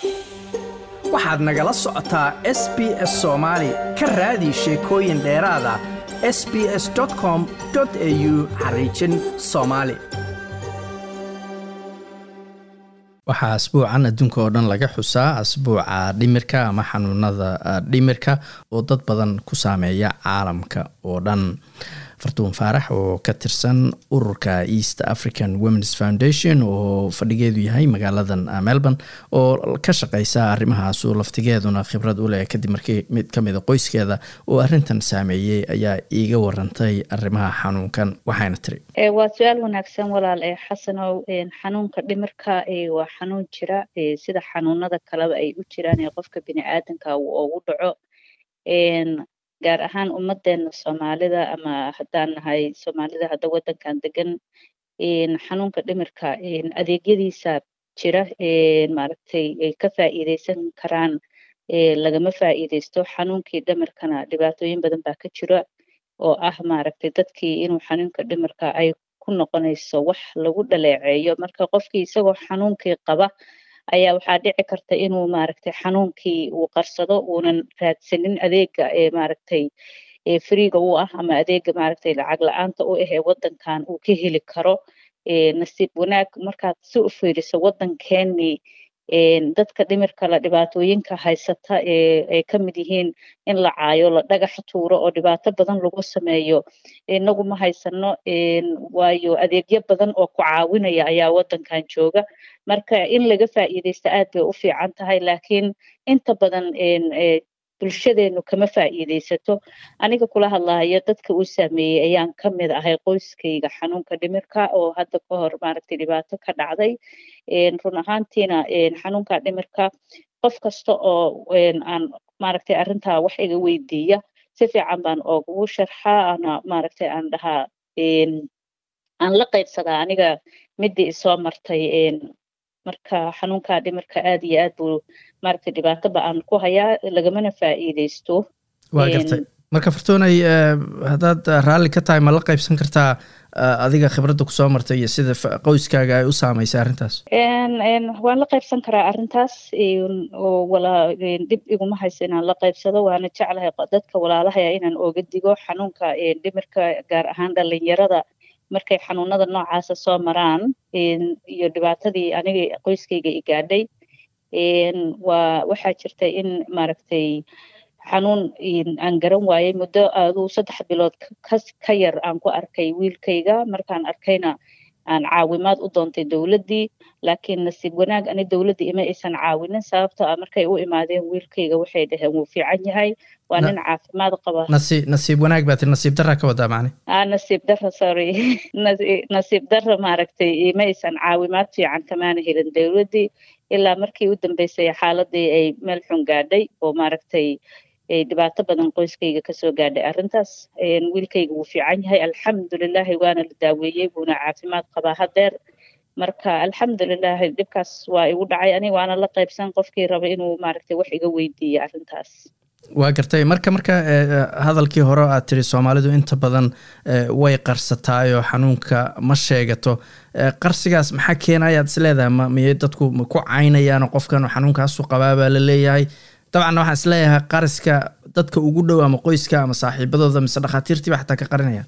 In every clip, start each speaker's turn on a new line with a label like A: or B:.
A: waxaad nagala socotaa s b s soomaali ka raadi sheekooyin dheeraada s b s com au xariijin soomaali waxaa asbuucan adduunka oo dhan laga xusaa asbuuca dhimirka ama xanuunada dhimirka oo dad badan ku saameeya caalamka oo dhan fartuun faarax oo ka tirsan ururka east african womens foundation oo fadhigeedu yahay magaaladan melbourne oo ka shaqeysa arrimahaasu laftigeeduna khibrad u leh kadib markii mid ka mida qoyskeeda oo arrintan saameeyey ayaa iiga warantay arrimaha xanuunkan waxayna tiri
B: waa su-aal wanaagsan walaal ee xasanow xanuunka dhimirka waa xanuun jira sida xanuunada kaleba ay u jiraan ee qofka bini aadanka uu ugu dhaco gaar ahaan ummadeena soomaalida ama haddaan nahay soomaalida hadda waddankan degan xanuunka dhimirka adeegyadiisa jira maaragtay ay ka faa'iideysan karaan lagama faa'iideysto xanuunkii dhimirkana dhibaatooyin badan baa ka jira oo ah maaragtay dadkii inuu xanuunka dhimirka ay ku noqonayso wax lagu dhaleeceeyo marka qofkii isagoo xanuunkii qaba ayaa waxaa dhici karta inuu maaragtay xanuunkii uu qarsado uunan raadsanin adeega ee maaragtay freega u ah ama adeega maaragtay lacag la-aanta u ah ee waddankan uu ka heli karo nasiib wanaag markaad si u fiiriso waddankeenii dadka dhimirka la dhibaatooyinka haysata ee ay ka mid yihiin in la caayo la dhagax tuuro oo dhibaato badan lagu sameeyo inagu ma haysano waayo adeegyo badan oo ku caawinaya ayaa waddankan jooga marka in laga faa'iideysto aad bay u fiican tahay laakiin inta badan bulshadeenu kama faa'iideysato aniga kula hadlahayo dadka uu saameeyey ayaan ka mid ahay qoyskayga xanuunka dhimirka oo hadda ka hor maaragtay dhibaato ka dhacday run ahaantiina xanuunka dhimirka qof kasta oo aan maaragtay arrintaa wax iga weydiiya si fiican baan oogugu sharxaa ana maaragtay aan dhahaa aan la qaybsadaa aniga midii isoo martay marka xanuunka dhimirka aad iyo aad buu maaragtay dhibaato ba-aan ku hayaa lagamana faa'iideysto
A: waa gartay marka fartoonay haddaad raalli ka tahay ma la qaybsan kartaa adiga khibradda kusoo martay iyo sida qoyskaaga ay u saameysay arrintaas
B: waan la qaybsan karaa arrintaas oo walaa dhib iguma hayso inaan la qaybsado waana jeclahay dadka walaalahaya inaan ooga digo xanuunka dhimirka gaar ahaan dhalinyarada markay xanuunada noocaasa soo maraan iyo dhibaatadii aniga qoyskayga i gaadhay waa waxaa jirta in maaragtay xanuun aan garan waayey muddo aduu saddex bilood ka yar aan ku arkay wiilkayga markaan arkayna aan caawimaad u doontay dowladdii laakiin nasiib wanaag ani dowladdii ima aysan caawinin sababtoo ah markay u imaadeen wiilkayga waxay dhaheen wuu fiican yahay waa nin caafimaad qaba
A: nasiib nasiib wanaag baa tiri nasiib darra ka wadaa macne
B: ah nasiib darra sorry nasiib darra maaragtay ima aysan caawimaad fiican kamaana helin dowladdii ilaa markii u dambeysay xaaladii ay meel xun gaadhay oo maaragtay dhibaato badan qoyskayga kasoo gaadhay arrintaas wiilkayga wuu fiican yahay alxamdulilahi waana la daaweeyey buuna caafimaad qabaa hadeer marka alxamdulilahi dhibkaas waa igu dhacay aniga waana la qaybsan qofkii raba inuu maaragtay wax iga weydiiyo arrintaas
A: waa gartay marka marka hadalkii hore aad tiri soomaalidu inta badan way qarsataayoo xanuunka ma sheegato qarsigaas maxaa keenaya ad is leedahay m miyay dadku ma ku caynayaano qofkan xanuunkaasu qabaa baa la leeyahay dabcanna waxaan isleeyahay qariska dadka ugu dhow ama qoyska ama saaxiibadooda mise dhakhaatiirtiiba xataa ka qarinaya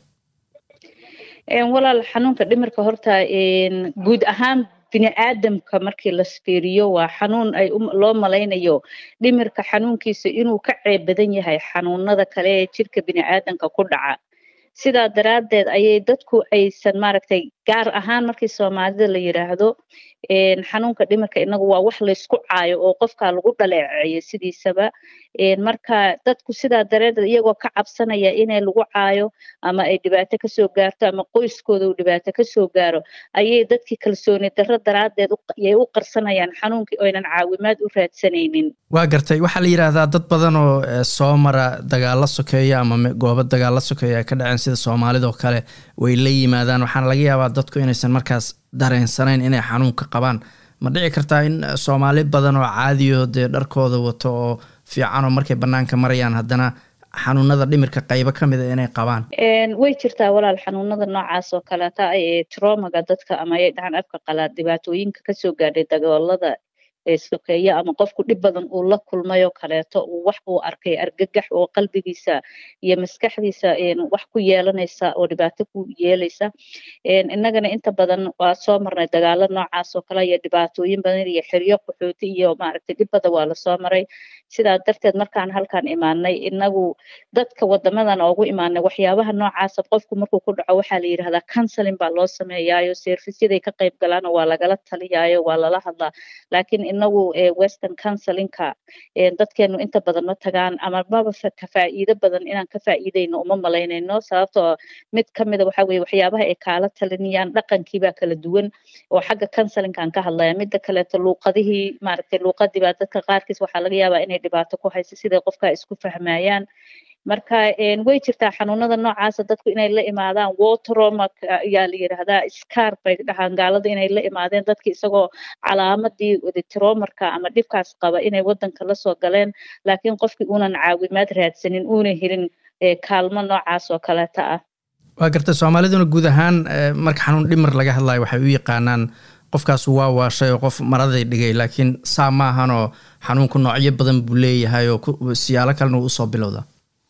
B: walaal xanuunka dhimirka horta guud ahaan bini aadamka markii la sfiiriyo waa xanuun ay loo malaynayo dhimirka xanuunkiisa inuu ka ceeb badan yahay xanuunada kale ee jirka bini aadamka ku dhaca sidaa daraaddeed ayay dadku aysan maaragtay gaar ahaan markii soomaalida la yidhaahdo xanuunka dhimirka inagu waa wax laysku caayo oo qofka lagu dhaleeceeyo sidiisaba marka dadku sidaa dareedeed iyagoo ka cabsanaya inay lagu caayo ama ay dhibaato kasoo gaarto ama qoyskooda uu dhibaato kasoo gaaro ayay dadkii kalsooni darro daraaddeed yay u qarsanayaan xanuunkii oynan caawimaad u raadsanaynin
A: waa gartay waxaa la yidhaahdaa dad badan oo soo mara dagaalo sokeeya ama goobo dagaalo sokeeya ay ka dhaceen sida soomaalidoo kale way la yimaadaan waxaana laga yaabaa dadku inaysan markaas dareensanayn inay xanuunka qabaan ma dhici kartaa in soomaali badan oo caadiyo dee dharkooda wato oo fiican oo markay banaanka marayaan haddana xanuunada dhimirka qaybo ka mid a inay qabaan
B: way jirtaa walaal xanuunada noocaas oo kaleeta ee tromaga dadka ama ay dhahaan afka qalaad dhibaatooyinka kasoo gaadhay dagaalada sokeeyo ama qofku dhib badan uu la kulmayoo kaleeto uu wax uu arkay argagax oo qalbigiisa iyo maskaxdiisa wax ku yeelanaysa oo dhibaato ku yeelaysa innagana inta badan waa soo marnay dagaalo noocaas oo kale iyo dhibaatooyin badan iyo xeryo qaxooti iyo maaragtay dhib badan waa lasoo maray sidaa darteed markaan halkaan imaanay inagu dadka wadamadan oogu imaanay waxyaabaha noocaasa qofku markuu ku dhaco waxaa la yidhahdaa counseling baa loo sameeyaayo servicyaday ka qayb galaano waa lagala taliyaayo waa lala hadlaa laakiin inagu western counselinka dadkeenu inta badan ma tagaan ama maba ka faa'iido badan inaan ka faa'iidayno uma malaynayno sababtoo mid ka mida waxa weye waxyaabaha ay kaala talinayaan dhaqankiibaa kala duwan oo xagga counselinkaan ka hadlaya midda kaleeto luuqadihii maaragtay luuqadii baa dadka qaarkiis waxaa laga yaabaa inay dhibaato ku hayso siday qofka isku fahmayaan marka way jirtaa xanuunada noocaasa dadku inay la imaadaan wateroma ayaa la yidhaahdaa scar bay dhahaan gaalada inay la imaadeen dadki isagoo calaamadii tromarka ama dhibkaas qaba inay wadanka lasoo galeen laakiin qofkii uunan caawimaad raadsanin uuna helin kaalmo noocaas oo kaleeta ah
A: waa garta soomaaliduna guud ahaan marka xanuun dhimar laga hadlayo waxay u yaqaanaan qofkaas waa waashay oo qof maraday dhigay laakiin saa ma ahanoo xanuunku noocyo badan buu leeyahay oo siyaalo kalena uu usoo bilowda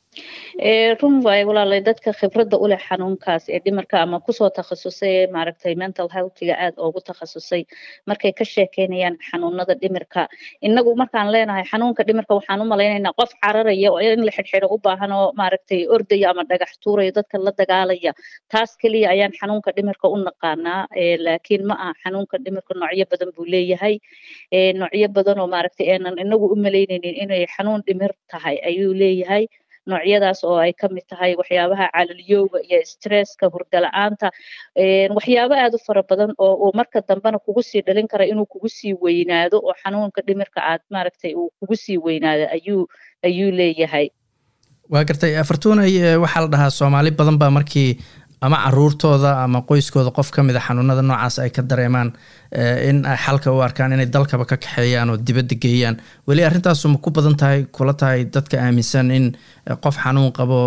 B: run waayo walaalay dadka khibradda u leh xanuunkaas ee dhimarka ama kusoo takhasusay maaragtay mental healthiga aad oogu takhasusay markay ka sheekeynayaan xanuunada dhimirka inagu markaan leenahay xanuunka dhimirka waxaan u malaynaynaa qof cararaya oo in la xidhxidho u baahan oo maaragtay ordaya ama dhagax tuuraya dadka la dagaalaya taas keliya ayaan xanuunka dhimirka u naqaanaa laakiin ma aha xanuunka dhimirka noocyo badan buu leeyahay noocyo badan oo maaragtay aanan inagu u malaynaynin inay xanuun dhimir tahay ayuu leeyahay noocyadaas oo ay ka mid tahay waxyaabaha calalyowga iyo stresska hurdala-aanta waxyaabo aad u fara badan oo uu marka dambena kugu sii dhalin kara inuu kugu sii weynaado oo xanuunka dhimirka aad maaragtay uu kugu sii weynaado ayuu ayuu leeyahay
A: waa gartay afartuunay waxaa la dhahaa soomaali badan baa markii ama caruurtooda ama qoyskooda qof ka mid a xanuunada noocaas ay ka dareemaan in ay xalka u arkaan inay dalkaba ka kaxeeyaan oo dibadda geeyaan weli arrintaasu ma ku badan tahay kula tahay dadka aaminsan in qof xanuun qabo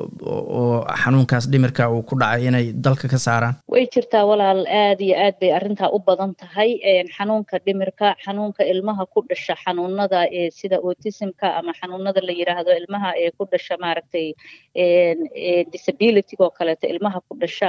A: oo xanuunkaas dhimirka uu ku dhacay inay dalka ka saaraan
B: way jirtaa walaal aad iyo aad bay arrintaa u badan tahay xanuunka dhimirka xanuunka ilmaha ku dhasha xanuunada sida autismka ama xanuunada la yiraahdo ilmaha ee ku dhasha maaragtay disability oo kaleeto ilmaha ku dhasha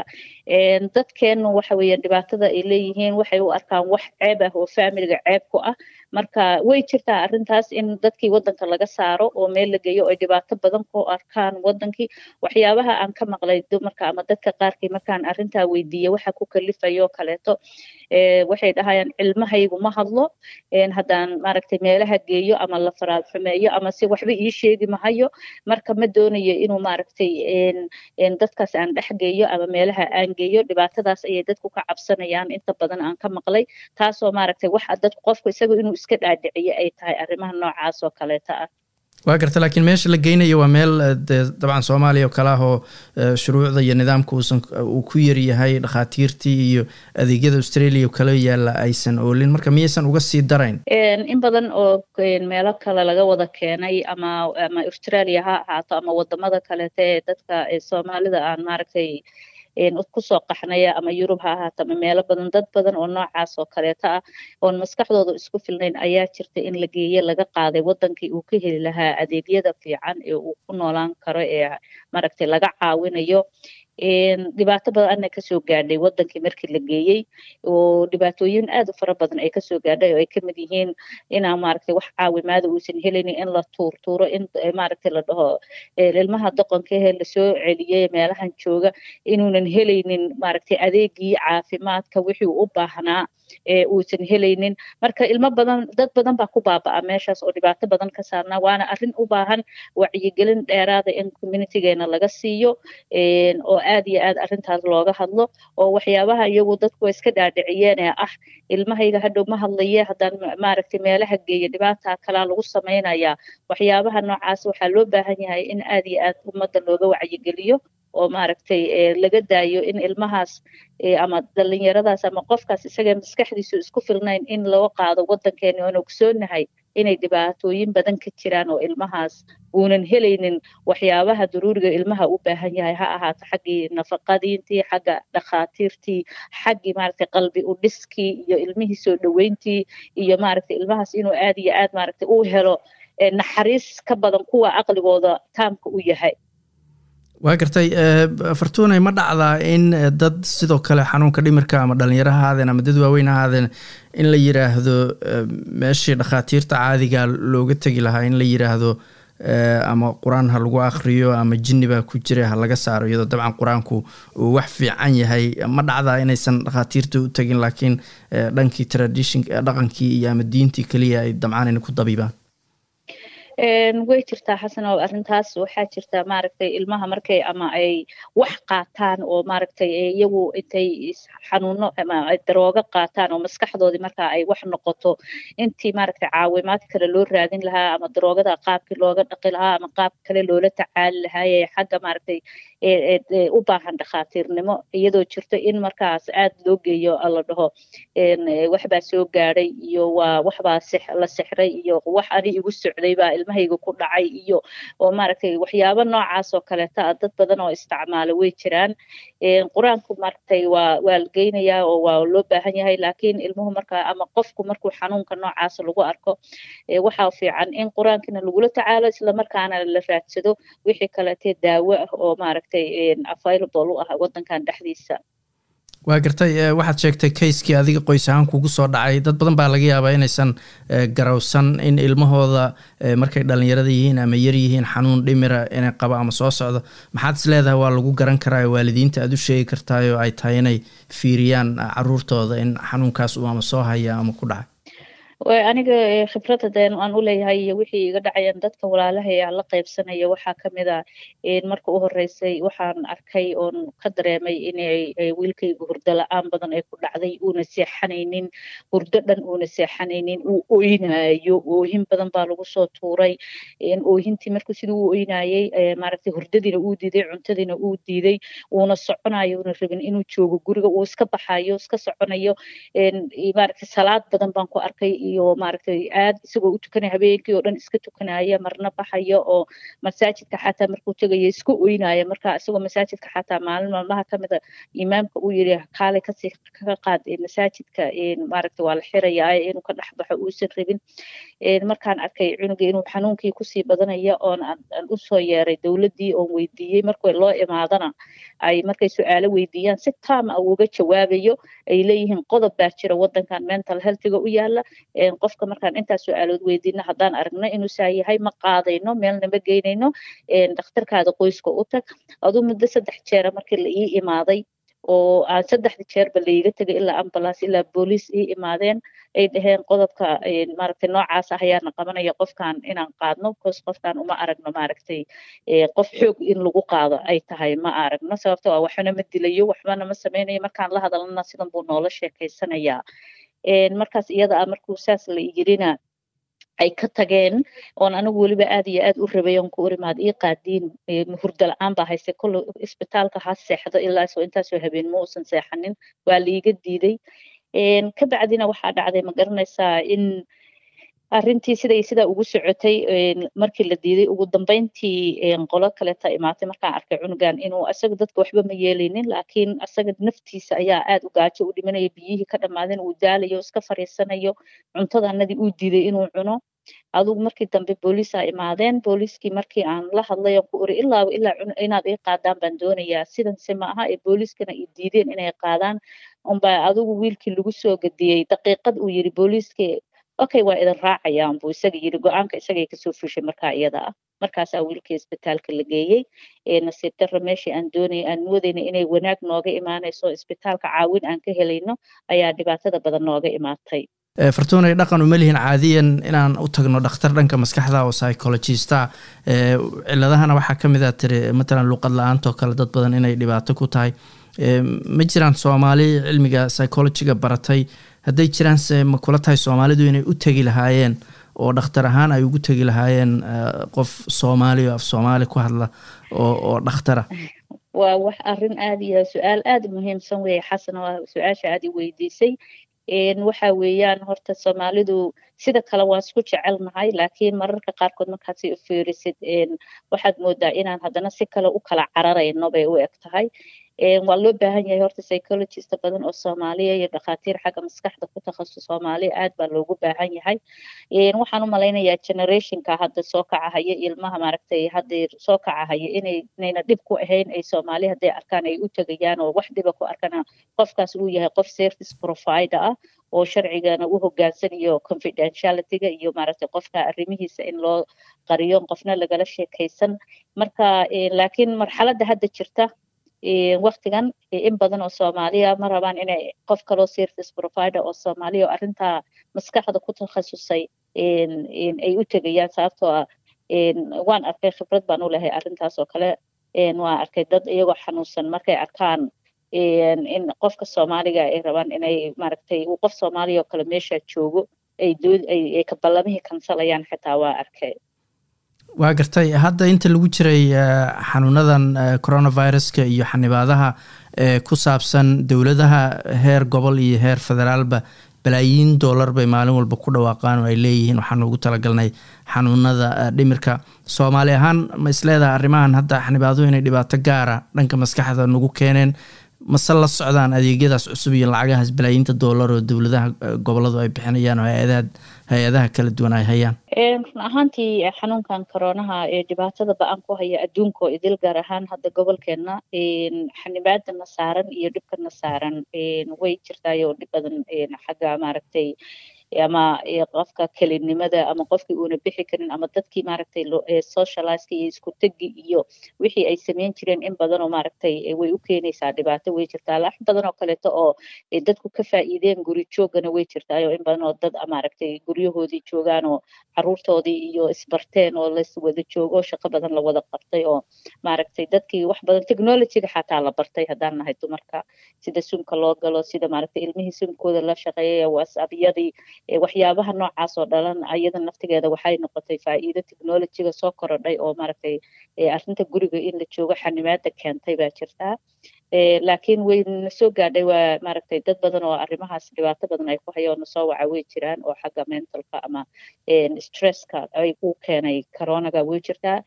B: dadkeenu waxa weeye dhibaatada ay leeyihiin waxay u arkaan wax ceeb ah oo familiga ceeb ku ah marka way jirtaa arrintaas in dadkii waddanka laga saaro oo meel la geeyo ay dhibaato badan ku arkaan waddankii waxyaabaha aan ka maqlay dumarka ama dadka qaarkii markaan arrintaa weydiiye waxa ku kalifayoo kaleeto waxay dhahayaan cilmahaygu ma hadlo haddaan maaragtay meelaha geeyo ama la faraal xumeeyo ama si waxba ii sheegi mahayo marka ma doonayo inuu maaragtay dadkaas aan dhex geeyo ama meelaha aan geeyo dhibaatadaas ayay dadku ka cabsanayaan inta badan aan ka maqlay taasoo maaragtay waxa dadku qofku isagu inuu iska dhaadhiciyo ay tahay arrimaha noocaas oo kaleeta ah
A: waa garta laakiin meesha la geynayo waa meel dee dabcan soomaaliya oo kale ah oo shuruucda iyo nidaamka uusan uu ku yaryahay dhakhaatiirtii iyo adeegyada australia kala yaalla aysan oolin marka miyaysan uga sii darayn
B: in badan oo meelo kale laga wada keenay ama ama australia ha ahaato ama wadamada kaleeta ee dadka soomaalida aan maaragtay kusoo qaxnaya ama yurub ha ahaato ama meelo badan dad badan oo noocaas oo kaleeta ah oon maskaxdooda isku filnayn ayaa jirta in la geeye laga qaaday waddankii uu ka heli lahaa adeegyada fiican ee uu ku noolaan karo ee maaragtay laga caawinayo dhibaato badan ana kasoo gaadhay wadankii markii la geeyey oo dhibaatooyin aad u fara badan ay kasoo gaadhay oo ay kamid yihiin inaa maaragtay wax caawimaada uusan helaynin in la tuurtuuro in maaragtay la dhaho ilmaha doqonkahe lasoo celiyey meelahan jooga inuunan helaynin maaragtay adeegii caafimaadka wixii u baahnaa uusan helaynin marka ilmo badan dad badan baa ku baaba'a meeshaas oo dhibaato badan ka saarnaa waana arrin u baahan wacyigelin dheeraada in communitygeena laga siiyo oo aad iyo aad arrintaas looga hadlo oo waxyaabaha iyagu dadku way iska dhaadhiciyeen ee ah ilmahayga hadhow ma hadlaye haddaan maaragtay meelaha geeyo dhibaataa kalaa lagu samaynayaa waxyaabaha noocaas waxaa loo baahan yahay in aad iyo aad ummadda looga wacyigeliyo oo maaragtay laga daayo in ilmahaas ama dhalinyaradaas ama qofkaas isaga maskaxdiisu isku filnayn in loo qaado waddankeeni oon ogsoonahay inay dhibaatooyin badan ka jiraan oo ilmahaas uunan helaynin waxyaabaha daruuriga ilmaha u baahan yahay ha ahaato xaggii nafaqadiintii xagga dhakhaatiirtii xaggii maaragtay qalbi u dhiskii iyo ilmihii soo dhoweyntii iyo maaragtay ilmahaas inuu aad iyo aad maaragtay u helo naxariis ka badan kuwa aqligooda taamka u yahay
A: waa gartay fartuunay ma dhacdaa in dad sidoo kale xanuunka dhimirka ama dhalinyaro ha ahaadeen ama dad waaweyn ha ahaadeen in la yiraahdo meeshii dhakhaatiirta caadiga looga tegi lahaa in la yiraahdo ama qur-aan ha lagu akriyo ama jinni baa ku jira ha laga saaro iyadoo dabcan qur-aanku uu wax fiican yahay ma dhacdaa inaysan dhakhaatiirta u tegin laakiin dhankii tradition dhaqankii iyo ama diintii keliya ay dabcaan inay ku dabiibaan
B: way jirtaa xasan oo arrintaas waxaa jirtaa maaragtay ilmaha markay ama ay wax qaataan oo maaragtay iyagu intay xanuuno ama daroogo qaataan oo maskaxdoodii markaa ay wax noqoto intii maaragtay caawimaad kale loo raadin lahaa ama daroogada qaabkii looga dhaqi lahaa ama qaab kale loola tacaali lahaaye xagga maaragtay u baahan dhakhaatiirnimo iyadoo jirto in markaas aad loo geeyo la dhaho waxbaa soo gaadhay iyo waa waxbaa la sixray iyo wax ani igu socday baa ilmahayga ku dhacay iyo oo maaragtay waxyaabo noocaas oo kaleeta ah dad badan oo isticmaala way jiraan qur-aanku maaragtay waa waa la geynayaa oo waa loo baahan yahay laakiin ilmuhu markaa ama qofku markuu xanuunka noocaas lagu arko waxaa fiican in qur-aankina lagula tacaalo islamarkaana la raadsado wixii kaleetee daawo ah oo maaragtay available u ah waddankan dhexdiisa
A: waa gartay waxaad sheegtay kayskii adiga qoys ahaan kugu soo dhacay dad badan baa laga yaabaa inaysan garowsan in ilmahooda markay dhalinyarada yihiin ama yar yihiin xanuun dhimira inay qabo ama soo socdo maxaad is leedahay waa lagu garan karaa waalidiinta aad u sheegi kartaay oo ay tahay inay fiiriyaan caruurtooda in xanuunkaas uu ama soo haya ama ku dhacay
B: aniga khibrada deen aan u leeyahay iyo wixii iga dhacayaan dadka walaalahay aan la qaybsanaya waxaa kamid a marka u horeysay waxaan arkay oon ka dareemay inay wiilkayga hurdo la-aan badan ay ku dhacday uuna seexanaynin hurdo dhan uuna seexanaynin uu oynayo oohin badan baa lagu soo tuuray oohintii markuu siduu u oynayay maaragtay hurdadiina uu diiday cuntadiina uu diiday uuna soconayo uuna rabin inuu joogo guriga uu iska baxayo iska soconayo maaragtay salaad badan baan ku arkay iyo maaragtay aad isagoo u tukanaya habeenkii oo dhan iska tukanaya marna baxaya oo masaajidka xataa markuu tegaya iska oynaya marka isagoo masaajidka xataa maalin maalmaha kamida imaamka uu yiri kaale kasii kaga qaad masaajidka maaragtay waa la xirayaa inuu ka dhex baxo uusan rabin markaan arkay cunuga inuu xanuunkii kusii badanaya oon aan usoo yeeray dowladdii oon weydiiyey markay loo imaadana ay markay su-aalo weydiiyaan si taam ah uga jawaabayo ay leeyihiin qodob baa jira waddankan mental healthiga u yaala qofka markaan intaas su-aalood weydiino haddaan aragno inuu saa yahay ma qaadayno meelna ma geynayno dhakhtarkaada qoyska u tag aduu muddo saddex jeera markii la ii imaaday oo aan saddexda jeerba laiga tegay ilaa ambulance ilaa booliis ii imaadeen ay dhaheen qodobka maaragtay noocaas ah ayaana qabanaya qofkan inaan qaadno bcause qofkan uma aragno maaragtay qof xoog in lagu qaado ay tahay ma aragno sababto ah waxbana ma dilayo waxbana ma sameynayo markaan la hadalana sidan buu noola sheekaysanayaa markaas iyada ah markuu saas la yirina ay ka tageen oon anigu weliba aad iyo aad u rabay oon ku urimaad ii qaadiin hurdo la-aan baa haystay kolle isbitaalka ha seexdo ilaa soo intaasoo habeen ma uusan seexanin waa laiga diiday ka bacdina waxaa dhacday ma garanaysaa in arrintii siday sidaa ugu socotay markii la diiday ugu dambeyntii qolo kaleeta imaatay markaan arkay cunugan inuu asaga dadka waxba ma yeelaynin laakiin asaga naftiisa ayaa aad u gaajo u dhimanaya biyihii ka dhammaadeen uu daalayo iska fariisanayo cuntadanadii uu diiday inuu cuno adugu markii dambe booliisaa imaadeen booliiskii markii aan la hadlay aan ku uri ilaaba ilaa inaad ii qaadaan baan doonayaa sidanse ma aha ee booliiskana i diideen inay qaadaan unbaa adigu wiilkii lagu soo gadiyey daqiiqad uu yiri booliiskii okay waa idin raacayaan buu isaga yiri go-aanka isagay kasoo fushay markaa iyada ah markaasaa wiilkii isbitaalka la geeyey nasiib darra meeshii aan doonay aan moodayna inay wanaag nooga imaanayso isbitaalka caawin aan ka helayno ayaa dhibaatada badan nooga imaatay
A: fartuunay dhaqan uma lihin caadiyan inaan u tagno dhakhtar dhanka maskaxda oo psychologista ciladahana waxaa ka mid a tiri matalan luuqad la-aantoo kale dad badan inay dhibaato ku tahay ma jiraan soomaali cilmiga psychologiga baratay hadday jiraanse ma kula tahay soomaalidu inay u tegi lahaayeen oo dhakhtar ahaan ay ugu tegi lahaayeen qof soomaali oo af soomaali ku hadla oo oo dhakhtara
B: waa wax arrin aad iyo su-aal aad muhiimsan weeye xasan waa su-aasha aad i weydiisay waxa weeyaan horta soomaalidu sida kale waan isku jecelnahay laakiin mararka qaarkood markaasi u fiirisid waxaad moodaa inaan haddana si kale u kala cararayno bay u eg tahay waa loo baahan yahay horta psychologist badan oo soomaaliya iyo dhakhaatiir xagga maskaxda ku takhasus soomaaliya aad baa loogu baahan yahay waxaan u malaynayaa generationka hadda soo kacahaya ilmaha maaragtay hadda soo kacahaya inay inayna dhib ku ahayn ay soomaali hadday arkaan ay u tegayaan oo wax dhiba ku arkana qofkaas uu yahay qof service provider ah oo sharcigana u hoggaansan iyo confidentialityga iyo maaragtay qofka arrimihiisa in loo qariyo qofna lagala sheekaysan marka laakiin marxaladda hadda jirta waktigan in badan oo soomaaliya ma rabaan inay qof kaloo service provider oo soomaaliya oo arrintaa maskaxda ku takhasusay ay u tegayaan sababtoo ah waan arkay khibrad baan u lehay arrintaas oo kale waan arkay dad iyagoo xanuunsan markay arkaan in qofka soomaaliga ay rabaan inay maaragtay uu qof soomaaliya oo kale meesha joogo ay dood ay ka ballamihii kansalayaan xitaa waa arkay
A: waa gartay hadda inta lagu jiray xanuunadan coronaviruska iyo xanibaadaha ku saabsan dowladaha heer gobol iyo heer federaalba balaayiin dollar bay maalin walba ku dhawaaqaan oo ay leeyihiin waxaan ugu talagalnay xanuunada dhimirka soomaali ahaan ma isleedaha arrimahan hadda xanibaaduhu inay dhibaato gaara dhanka maskaxda nagu keeneen mase la socdaan adeegyadaas cusub iyo lacagahaas balaayiinta dollar oo dowladaha goboladu ay bixinayaan oo hay-adaha hay-adaha kala duwan ay hayaan
B: run ahaantii xanuunkan koronaha ee dhibaatada ba-an ku haya adduunka oo idil gaar ahaan hadda gobolkeena xanibaadana saaran iyo dhibkana saaran way jirtaayo dhib badan xagga maaragtay ama qofka kelinimada ama qofkii uuna bixi karin ama dadkii maaragtay socializeka iyo isku tegi iyo wixii ay sameyn jireen in badan oo maaragtay way u keenaysaa dhibaato way jirtaa lax badan oo kaleeto oo dadku ka faa'iideen guri joogana way jirtaayo in badan oo dad maaragtay guryahoodii joogaan oo caruurtoodii iyo isbarteen oo las wada joogo shaqo badan la wada qabtay oo maaragtay dadkii wax badan technologyga xataa la bartay haddaan nahay dumarka sida sumka loo galo sida maaragtay ilmihii sumkooda la shaqeeyaya whatsappyadii waxyaabaha noocaas oo dhalan ayada naftigeeda waxay noqotay faa'iido technologyga soo korodhay oo maaragtay arrinta guriga in la joogo xanimaada keentay baa jirtaa laakiin way na soo gaadhay waa maaragtay dad badan oo arrimahaas dhibaato badan ay ku hayaan na soo waca way jiraan oo xagga mentalka ama stresska ay u keenay coronaga way jirtaa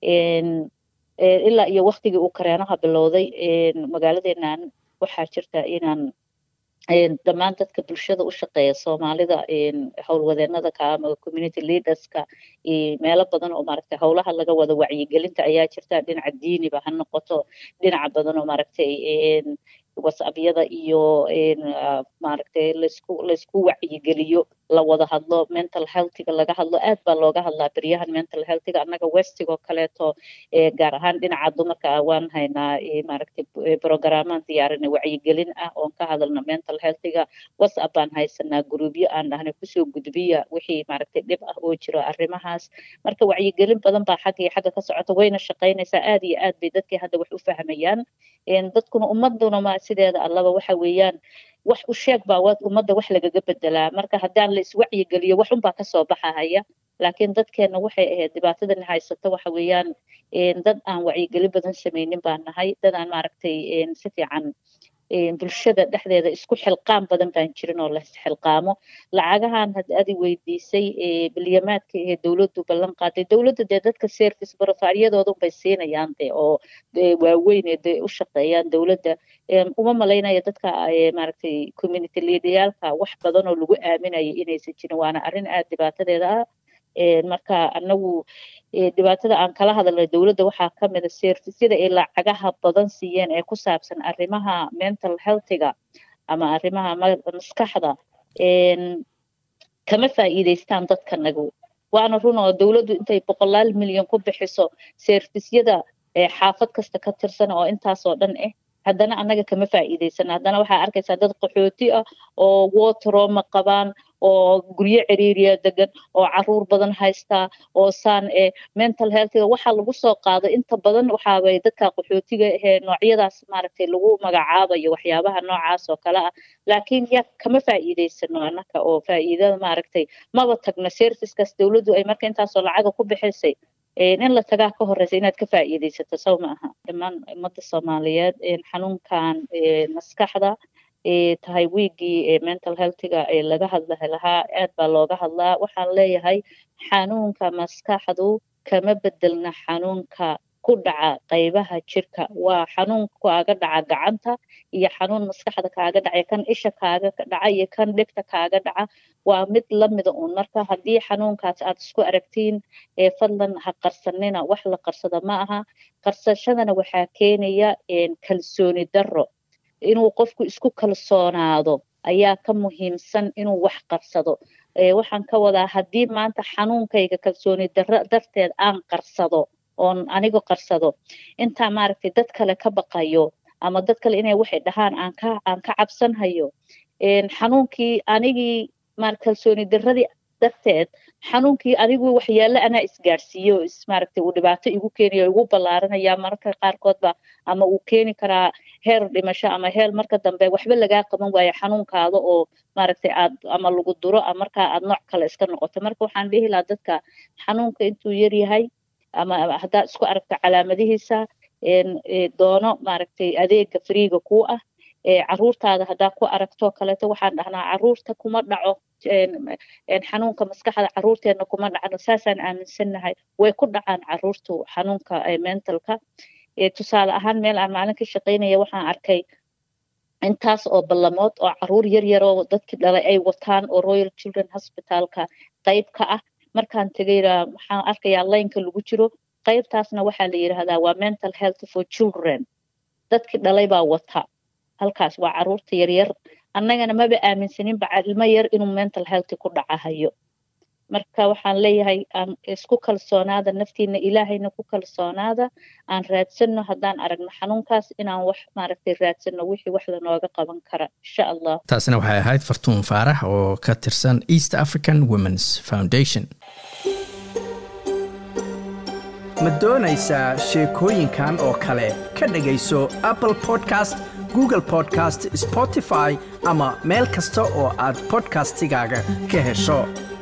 B: ilaa iyo waktigii uu kareenaha bilowday magaaladeenan waxaa jirta inaan dhammaan dadka bulshada u shaqeeya soomaalida howlwadeenada ka ama community leaderska meelo badan oo maaragtay howlaha laga wada wacyigelinta ayaa jirta dhinaca diiniba ha noqoto dhinaca badan oo maaragtay whatsappyada iyo maaragtay laysku laysku wacyigeliyo la wada hadlo mental healthiga laga hadlo aad baa looga hadlaa beryahan mental healthiga annaga westigoo kaleeto gaar ahaan dhinaca dumarka waan haynaa maaragtay programaan diyaarinay wacyigelin ah oon ka hadalna mental healthiga whatsapp baan haysanaa gruubyo aan dhahnay kusoo gudbiya wixii maaragtay dhib ah oo jiro arrimahaas marka wacyigelin badan baa xagga iyo xagga ka socota wayna shaqaynaysaa aad iyo aad bay dadkii hadda wax u fahmayaan dadkuna ummaduna ma sideeda allaba waxa weeyaan wax u sheeg baa waad ummadda wax lagaga bedelaa marka haddaan la iswacyigeliyo wax unbaa kasoo baxahaya laakiin dadkeena waxay ahayd dhibaatadani haysata waxa weeyaan dad aan wacyigeli badan sameynin baan nahay dad aan maaragtay si fiican bulshada dhexdeeda isku xilqaam badan baan jirin oo la xilqaamo lacagahan hadda adi weydiisay bilyamaadka ee dowladdu ballan qaaday dowladda dee dadka service barofaaryadoodan bay siinayaan de oo waaweyn ee de u shaqeeyaan dowladda uma malaynaya dadka maaragtay community leaderyaalka wax badan oo lagu aaminayo inaysan jirin waana arrin aad dhibaatadeeda ah marka anagu dhibaatada aan kala hadalnay dowladda waxaa ka mida servisyada ay lacagaha badan siiyeen ee ku saabsan arrimaha mental healthiga ama arrimaha maskaxda kama faa'iidaystaan dadkanagu waana run oo dowladdu intay boqolaal milyan ku bixiso servisyada xaafad kasta ka tirsan oo intaasoo dhan ah haddana annaga kama faa'iidaysana haddana waxaa arkaysaa dad qaxooti ah oo wotroma qabaan oo guryo ciriiriya degan oo caruur badan haystaa oo saan ee mental healthiga waxaa lagu soo qaado inta badan waxaabay dadka qaxootiga ahee noocyadaas maaragtay lagu magacaabayo waxyaabaha noocaas oo kale ah laakiin yaa kama faa'iidaysano annaka oo faa'iidada maaragtay maba tagno servicekaas dowladdu ay marka intaasoo lacaga ku bixisay in la tagaa ka horeysa inaad ka faa'iidaysato saw ma aha dhammaan ummadda soomaaliyeed xanuunkan maskaxda tahay wiigii mental healthiga laga hadla lahaa aad baa looga hadlaa waxaan leeyahay xanuunka maskaxdu kama bedelna xanuunka ku dhaca qaybaha jirka waa xanuun kaaga dhaca gacanta iyo xanuun maskaxda kaaga dhaca kan isha kaaga dhaca iyo kan dhegta kaaga dhaca waa mid lamida uun marka haddii xanuunkaas aad isku aragtiin fadlan ha qarsanina wax la qarsado ma aha qarsashadana waxaa keenaya kalsooni darro inuu qofku isku kalsoonaado ayaa ka muhiimsan inuu wax qarsado waxaan ka wadaa haddii maanta xanuunkayga kalsooni darro darteed aan qarsado oon aniga qarsado intaa maaragtay dad kale ka baqayo ama dad kale inay waxay dhahaan aan ka aan ka cabsanhayo xanuunkii anigii maar kalsooni darradii darteed xanuunkii anigu waxyaale anaa isgaarsiiyo is maaragtay uu dhibaato igu keenayo igu ballaaranaya mararka qaarkoodba ama uu keeni karaa heer dhimasho ama heer marka dambe waxba lagaa qaban waayo xanuunkaada oo maaragtay aad ama lagu duro markaa aad nooc kale iska noqoto marka waxaan dhihi lahaa dadka xanuunka intuu yar yahay ama haddaad isku aragto calaamadihiisa doono maaragtay adeega friiga kuu ah caruurtaada haddaa ku aragto kaleeto waxaan dhahnaa caruurta kuma dhaco xanuunka maskaxda caruurteedna kuma dhacno saasaan aaminsannahay way ku dhacaan caruurtu xanuunka mentalka tusaale ahaan meel aan maalin ka shaqaynaya waxaan arkay intaas oo ballamood oo caruur yar yaroo dadkii dhalay ay wataan oo royal children hospitalka qayb ka ah markaan tegayna waxaan arkayaa laynka lagu jiro qaybtaasna waxaa la yidhaahdaa waa mental health for children dadkii dhalay baa wata halkaas waa caruurta yaryar annagana maba aaminsaninba ilmo yar inuu mental health ku dhacahayo marka waxaan leeyahay aan isku kalsoonaada naftiina ilaahayna ku kalsoonaada aan raadsano haddaan aragno xanuunkaas inaan wax maaragtay raadsano wixii wax lanooga qaban kara insha allah
A: taasina waxay ahayd fartuun faarax oo ka tirsan east african womens foundation
C: ma doonaysaa sheekooyinkan oo kale ka dhegayso apple podcast google podcast spotify ama meel kasta oo aad podcastigaaga ka hesho